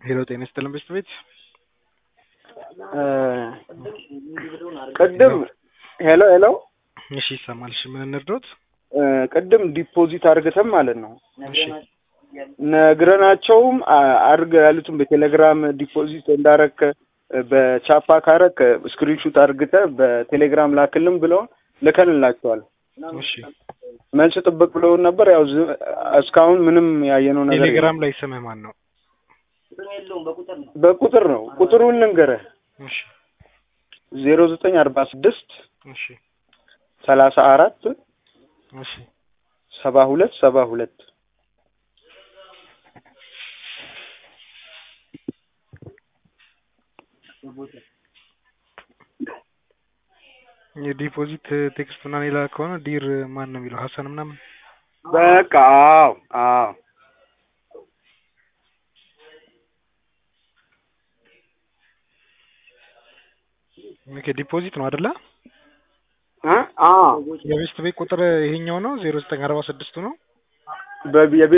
ሄሎ ጤና ይስጥልን በሽት ቤት ቅድም ሄሎ ሄሎ እሺ ይሰማል። እሺ ምን እንርዶት? ቅድም ዲፖዚት አርግተን ማለት ነው እሺ ነግረናቸውም አ- አድርግ ያሉትን በቴሌግራም ዲፖዚት እንዳረክ በቻፓ ካረክ ስክሪንሹት አርግተ በቴሌግራም ላክልን ብለውን ልከንላቸዋል። እሺ መልስ ጥብቅ ብለውን ነበር። ያው ዝ- እስካሁን ምንም ያየነው ነገር የለም። ቴሌግራም ላይ ስምህ ማን ነው? በቁጥር ነው ቁጥሩን ልንገርህ እሺ ዜሮ ዘጠኝ አርባ ስድስት እሺ ሰላሳ አራት እሺ ሰባ ሁለት ሰባ ሁለት የዲፖዚት ቴክስት ምናምን የላከ ከሆነ ዲር ማን ነው የሚለው ሀሰን ምናምን በቃ አዎ አዎ ኦኬ ዲፖዚት ነው አይደለ? እ አዎ የቤስት ቤት ቁጥር ይሄኛው ነው ዜሮ ዘጠኝ አርባ ስድስቱ ነው። በ- የቤት